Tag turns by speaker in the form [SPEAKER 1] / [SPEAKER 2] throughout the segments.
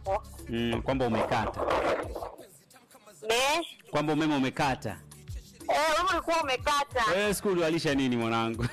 [SPEAKER 1] hapo.
[SPEAKER 2] Mm, kwamba umekata,
[SPEAKER 1] Ne?
[SPEAKER 2] kwamba umeme umekata.
[SPEAKER 1] Eh, wewe ulikuwa umekata.
[SPEAKER 2] Wewe skuli walisha nini mwanangu?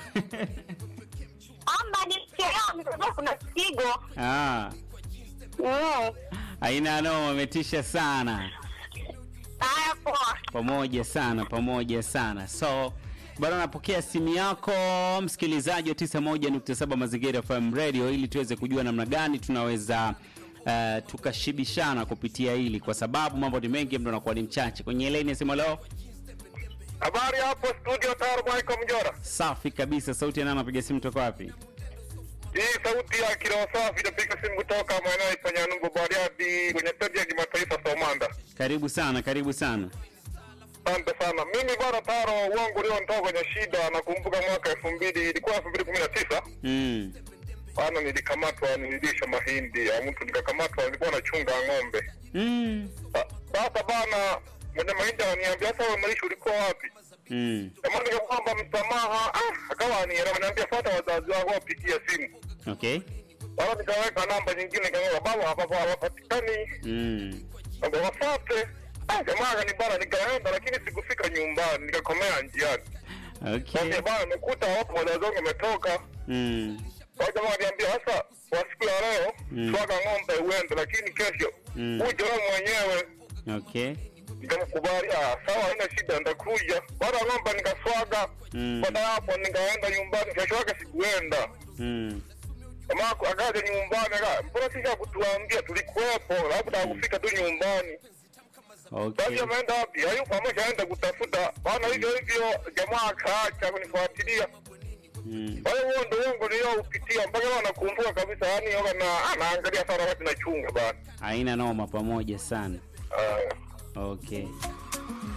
[SPEAKER 1] Amba ni chelewa mtoto kuna kigo.
[SPEAKER 2] ah,
[SPEAKER 1] Mm.
[SPEAKER 2] aina no, wametisha sana.
[SPEAKER 1] Haya poa.
[SPEAKER 2] pamoja sana pamoja sana so bado napokea simu yako msikilizaji wa 91.7 mazingira FM radio ili tuweze kujua namna gani tunaweza uh, tukashibishana kupitia hili kwa sababu mambo ni mengi mdo nakuwa ni mchache kwenye laini ya simu leo
[SPEAKER 3] Habari hapo studio Taro Michael Mjora.
[SPEAKER 2] safi kabisa sauti ya nani anapiga simu toka wapi
[SPEAKER 3] Hii sauti ya kiroho safi inapiga simu kutoka maeneo ya Ipanyanumbu Bariadi kwenye stendi ya kimataifa Somanda.
[SPEAKER 2] karibu sana karibu sana
[SPEAKER 3] Asante sana. Mimi bwana Taro, uongo ulionitoa kwenye shida, nakumbuka mwaka elfu mbili ilikuwa elfu mbili kumi na tisa
[SPEAKER 2] mm.
[SPEAKER 3] bana, nilikamatwa nilisha mahindi ya mtu, nikakamatwa, nilikuwa nachunga ng'ombe.
[SPEAKER 2] Mm.
[SPEAKER 3] Sa- Sasa bana, mwenye mahindi ananiambia sasa, wewe mlisho ulikuwa wapi?
[SPEAKER 2] Mm.
[SPEAKER 3] Jamani, nikakwamba msamaha, ah, akawa anielewa, ananiambia fuata wazazi wako wapigie simu.
[SPEAKER 2] okay
[SPEAKER 3] Bana, nikaweka namba nyingine, kama baba hapa hawapatikani
[SPEAKER 2] mm.
[SPEAKER 3] Ndio wafate. Ah, jamaa akanibana nikaenda lakini sikufika nyumbani nikakomea njiani.
[SPEAKER 2] okay
[SPEAKER 3] Sasa bana nimekuta wapo wazazi wangu wametoka.
[SPEAKER 2] mm.
[SPEAKER 3] Kwa jamaa aliniambia sasa kwa siku ya leo
[SPEAKER 2] Mm.
[SPEAKER 3] swaga ng'ombe uende lakini kesho
[SPEAKER 2] Mm.
[SPEAKER 3] uje wewe mwenyewe.
[SPEAKER 2] okay
[SPEAKER 3] Nikamkubali, ah sawa haina shida nitakuja. Baada ya ng'ombe nikaswaga.
[SPEAKER 2] Mm.
[SPEAKER 3] Baada ya hapo nikaenda nyumbani kesho yake sikuenda.
[SPEAKER 2] mm.
[SPEAKER 3] Jamaa akaja nyumbani aka mbona sisi kutuambia tulikuwepo labda hakufika tu nyumbani.
[SPEAKER 2] okay
[SPEAKER 3] Basi ameenda wapi? Hayupo, ameshaenda kutafuta. Bana hivyo hivyo, jamaa akaacha kunifuatilia.
[SPEAKER 2] mm.
[SPEAKER 3] Kwa hiyo huo ndio uongo nilioupitia mpaka leo nakumbuka kabisa, yani yoga na anaangalia sana wakati nachunga bana.
[SPEAKER 2] haina noma pamoja sana
[SPEAKER 3] Ah.
[SPEAKER 2] okay